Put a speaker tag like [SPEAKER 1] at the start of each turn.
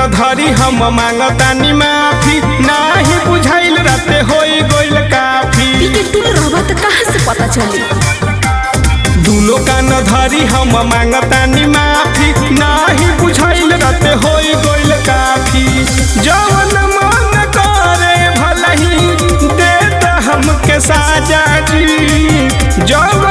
[SPEAKER 1] धरी हम मांगतानी माफी नाही बुझाइल राते होई गइल काफी
[SPEAKER 2] पीके तुम रहबा त कहाँ से पता चली
[SPEAKER 1] दुनो कान धरी हम मांगतानी माफी नाही बुझाइल राते होई गइल काफी जवन मन करे भलही दे त हमके साजा जी जवन